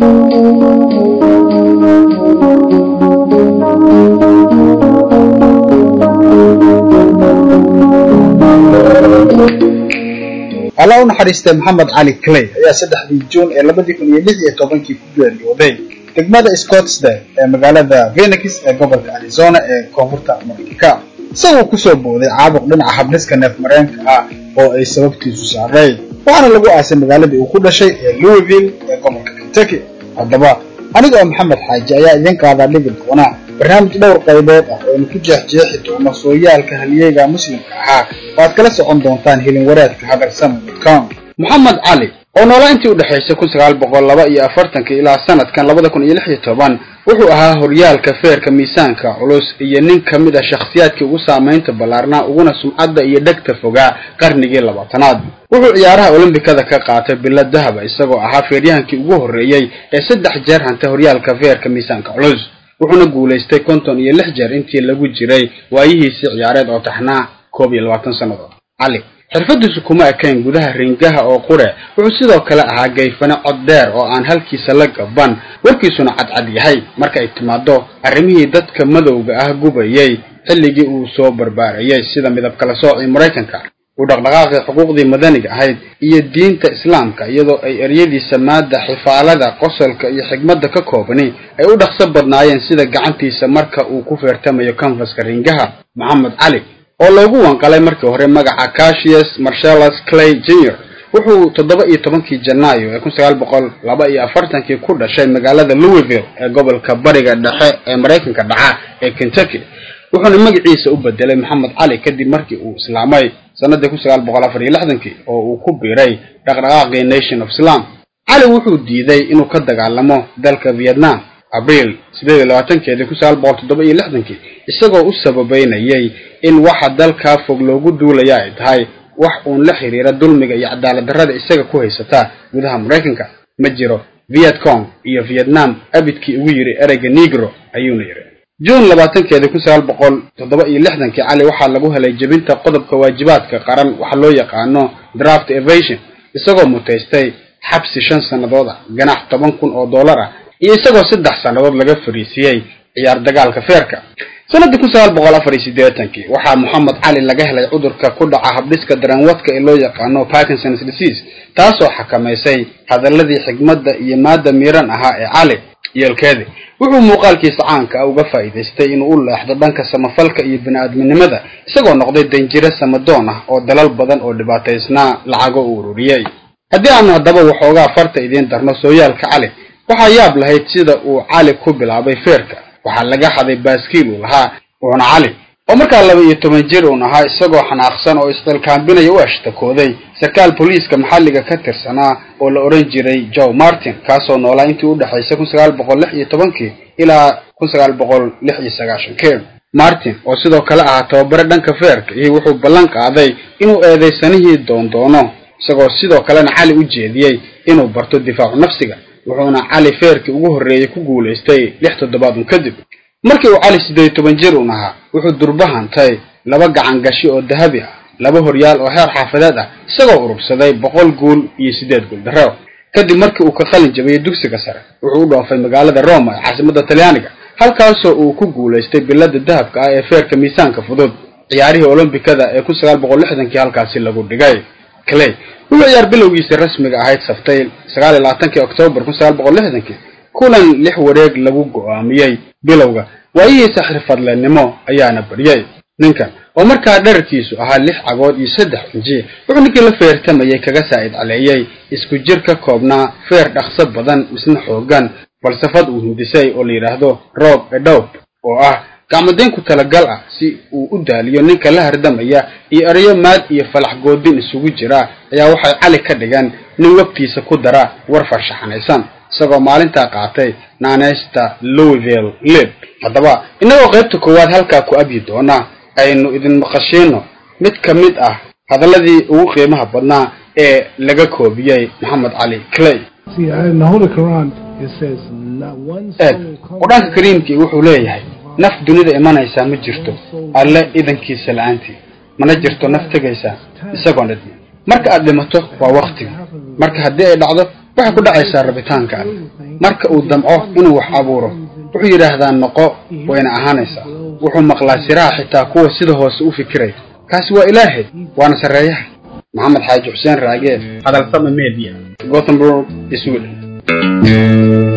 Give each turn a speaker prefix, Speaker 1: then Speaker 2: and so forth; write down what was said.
Speaker 1: alla u naxariistay maxamed cali clay ayaa saddexdii juun ee labadii kun iyo lix iyo tobankii ku geeriyooday degmada scottsdale ee magaalada phoenix ee gobolka arizona ee koonfurta mareykanka isagoo kusoo booday caabuq dhinaca habdhiska neef mareenka ah oo ay sababtiisu saaray waxaana lagu aasay magaaladii uu ku dhashay ee louisville ee gobolka kentucky haddaba aniga oo maxamed xaaji ayaa idin qaadaa dhigi doona barnaamij dhowr qaybood ah oo aynu ku jeexjeexi doono sooyaalka halyeega muslimka ahaa oo aad kala socon doontaan hilin waraadka hagarsan.com moxamed cali oo noola intii u dhexaysay kun sagaal boqol laba iyo afartanka ilaa sanadkan labada kun iyo lix iyo toban wuxuu ahaa horyaalka feerka miisaanka culus iyo nin ka mid ah shakhsiyaadkii ugu saamaynta ballaarnaa uguna sumcadda iyo dhegta fogaa qarnigii labaatanaad wuxuu ciyaaraha olombikada ka qaatay bilo dahaba isagoo ahaa feeryahankii ugu horreeyey ee saddex jeer hantay horyaalka feerka miisaanka culus wuxuuna guulaystay konton iyo lix jeer intii lagu jiray waayihiisii ciyaareed oo taxnaa koob iyo labaatan sannadood cali xirfadiisu kuma ekayn gudaha ringaha oo qure wuxuu sidoo kale ahaa gayfane cod dheer oo aan halkiisa la gaban warkiisuna cadcad yahay marka ay timaado arrimihii dadka madowga ah gubayay xilligii uu soo barbaarayay sida midab kala soocii maraykanka uu dhaqdhaqaaqii xuquuqdii madaniga ahayd iyo diinta islaamka iyadoo ay eryadiisa maadda xifaalada qosolka iyo xigmadda ka koobani ay u dhaqso badnaayeen sida gacantiisa marka uu ku feertamayo kanfaska ringaha maxamed cali oo loogu wanqalay markii hore magaca cassius marcellus clay jr wuxuu toddoba iyo tobankii janaayo ee kun sagaal boqol laba iyo afartankii ku dhashay magaalada louisville ee gobolka bariga dhexe ee maraykanka dhaca ee kentucky wuxuuna magaciisa u bedelay maxamed cali kadib markii uu islaamay sanadii kun sagaal boqol afar iyo lixdankii oo uu ku biiray dhaqdhaqaaqii nation of islam cali wuxuu diiday inuu ka dagaalamo dalka vietnam abriil sideed iyo labaatankeedii kun sagaal boqol toddoba iyo lixdankii isagoo u sababeynayay in waxa dalkaa fog loogu duulaya ay tahay wax uun la xiriira dulmiga iyo cadaalad darrada isaga ku haysata gudaha maraykanka ma jiro vietcong iyo vietnam abidkii ugu yidhi ereyga negro ayuuna yidhi juun labaatankeedii kun sagaal boqol toddoba iyo lixdankii cali waxaa lagu helay jebinta qodobka waajibaadka qaran waxa loo yaqaano draft evasion isagoo mutaystay xabsi shan sannadood ah ganax toban kun oo dollar ah iyo isagoo saddex sannadood laga fariisiyey ciyaar dagaalka feerka sanadii kun sagaal boqol afar iyo siddeetankii waxaa moxamed cali laga helay cudurka ku dhaca habdhiska daranwadka ee loo yaqaano parkinsons disease taasoo xakamaysay hadaladii xigmadda iyo maadda miiran ahaa ee cali yeelkeedi wuxuu muuqaalkiisa caanka ah uga faa'iidaystay inuu u leexdo dhanka samafalka iyo bini-aadminimada isagoo noqday danjiro samadoon ah oo dalal badan oo dhibaataysnaa lacago u ururiyey haddii aanu haddaba waxoogaa farta idiin darno sooyaalka cali waxaa yaab lahayd sida uu cali ku bilaabay feerka waxaa laga xaday baaskiil uu lahaa uuna cali oo markaa laba iyo toban jir uun ahaa isagoo xanaaqsan oo isqilkaambinaya u ashtakooday sarkaal booliiska maxalliga ka tirsanaa oo la odhan jiray joe martin kaasoo noolaa intii u dhexaysay kun sagaal boqol lix iyo tobankii ilaa kun sagaal boqol lix iyo sagaashankii martin oo sidoo kale ahaa tababare dhanka feerka iyo wuxuu ballan qaaday inuu eedaysanihii doondoono isagoo sidoo kalena cali u jeediyey inuu barto difaacu nafsiga wuxuuna cali feerkii ugu horreeyey ku guulaystay lix toddobaad un kadib markii uu cali siddeed iyo toban jir un ahaa wuxuu durba hantay laba gacan gashi oo dahabi ah laba horyaal oo heer xaafadeed ah isagoo urursaday boqol guul iyo siddeed guul darro kadib markii uu ka qalin jabiyey dugsiga sare wuxuu u dhoofay magaalada roma ee caasimadda talyaaniga halkaasoo uu ku guulaystay bilada dahabka ah ee feerka miisaanka fudud ciyaarihii olombikada ee kun sagaal boqol lixdankii halkaasi lagu dhigay clay wuxuu ciyaar bilowgiisa rasmiga ahayd saftay sagaal iyo labaatankii oktoobar kun sagaal boqol lixdankii kulan lix wareeg lagu go'aamiyey bilowga waayihiisa xirfadleenimo ayaana baryay ninkan oo markaa dherarkiisu ahaa lix cagood iyo saddex inji wuxuu ninkii la feertamayay kaga saa'id caleeyey isku jir ka koobnaa feer dhaqso badan isna xoogan falsafad uu hindisay oo la yidhaahdo rob edob oo ah gacmadayn ku talagal ah si uu u daaliyo ninka la hardamaya iyo erayo maad iyo falax goodin isugu jira ayaa waxay cali ka dhigan nin wegtiisa ku dara war farshaxanaysan isagoo maalintaa qaatay naaneysta louisville lib haddaba innagoo qaybta koowaad halkaa ku abyi doona aynu idin maqashiino mid ka mid ah hadalladii ugu qiimaha badnaa ee laga koobiyey maxamed cali clay eed qur-aanka kariimkii wuxuu leeyahay naf dunida imanaysaa ma jirto alle idankiisa la-aantii mana jirto naf tegaysaa isagoon idmin marka aad dhimato waa waktiga marka haddii ay dhacdo waxay ku dhacaysaa rabitaanka alle marka uu damco inuu wax abuuro wuxuu yidhaahdaa noqo wayna ahaanaysaa wuxuu maqlaa siraha xitaa kuwa sida hoose u fikiraya kaasi waa ilaahay waana sarreeyaha maxamed xaaji xuseen raage hadalsama media gothenburg sweden